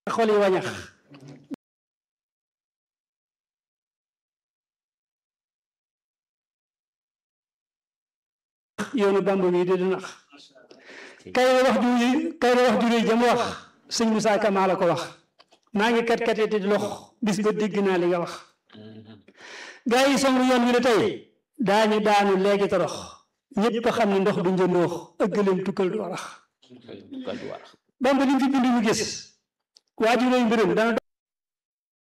xol yi wañax yoonu bamba bi di du nax kay wax ju kay wax ju réy jam wax sëñ Moussa Ka maa la ko wax maa ngi kat kat di lox bis ba dégg naa li nga wax gaa yi songu yoon wi la tey daañu daanu léegi torox ñépp a xam ne ndox du njëndoox ëggaleem tukkal du warax bamba li mu fi bind mu gis waaju réy mbirum dana